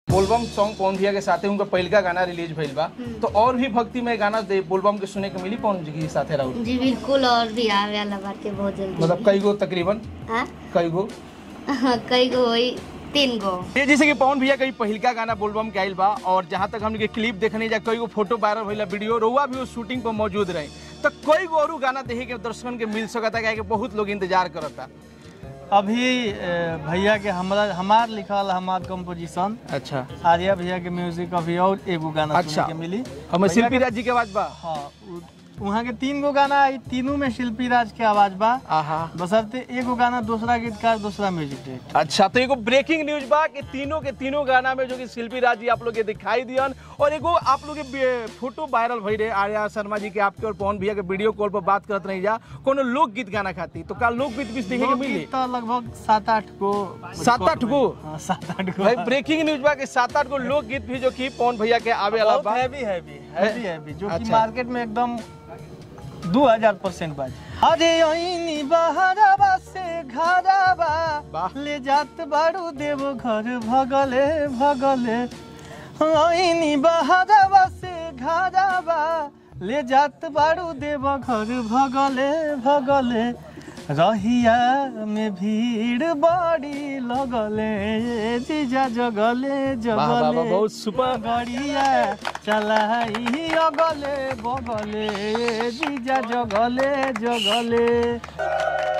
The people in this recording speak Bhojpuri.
बोलबम सॉन्ग पवन भैया के साथे उनका पहिलका गाना रिलीज भइल बा तो और भी भक्तिमय गाना दे बोलबम के सुने के मिली पवन जी के साथे रहू जी बिल्कुल और भी आवे वाला बाटे बहुत जल्दी मतलब कई गो तकरीबन हाँ कई गो कई गो होई तीन गो ये जैसे कि पवन भैया कई पहिलका गाना बोलबम के आइल बा और जहाँ तक हमने के क्लिप देखने जा कई गो फोटो वायरल भइला वीडियो रहुआ भी उस शूटिंग पर मौजूद रहे तो कई गो और गाना देखे के दर्शकन के मिल सकता है कि बहुत लोग इंतजार करता अभी ए, भैया के हमरा हमार लिखल हमार कंपोजिशन अच्छा आर्या भैया के म्यूजिक अभी और एगो गाना अच्छा। सुने के मिली हमें भैया शिल्पी के- राज जी के आवाज बा हाँ उ- वहाँ के तीन गो गाना आई तीनों में शिल्पी राज के आवाज बा आहा बसरते एगो गाना दूसरा गीतकार दूसरा म्यूजिक डायरेक्टर अच्छा तो एगो ब्रेकिंग न्यूज बा कि तीनों के तीनों गाना में जो कि शिल्पी राज जी आप लोग के दिखाई दियन और एगो आप लोग के बे- फोटो वायरल भई रहे आर्या शर्मा जी के आपके और पवन भैया के वीडियो कॉल पर बात करत रही जा कोनो लोकगीत गाना खाती तो का लोकगीत भी देखे के मिली लोकगीत तो लगभग सात आठ गो सात आठ गो? हाँ, सात आठ गो भाई ब्रेकिंग न्यूज बा कि सात आठ गो लोकगीत भी जो कि पवन भैया के आवे वाला बहुत बा हैवी हैवी हैवी हैवी जो कि अच्छा। मार्केट में एकदम दो हजार परसेंट बाज अरे ओइनी बहरावा से घरावा वाह। ले जात बारू देव घर भगले भगले ओइनी बहरावा से घरावा ले जात बारू देव घर भगले भगले रहिया में भीड़ बड़ी लगले जीजा जगले वाह, वाह, वाह, जगले बहुत सुपर गड़िया चलाई अगले बगले जीजा जगले जगले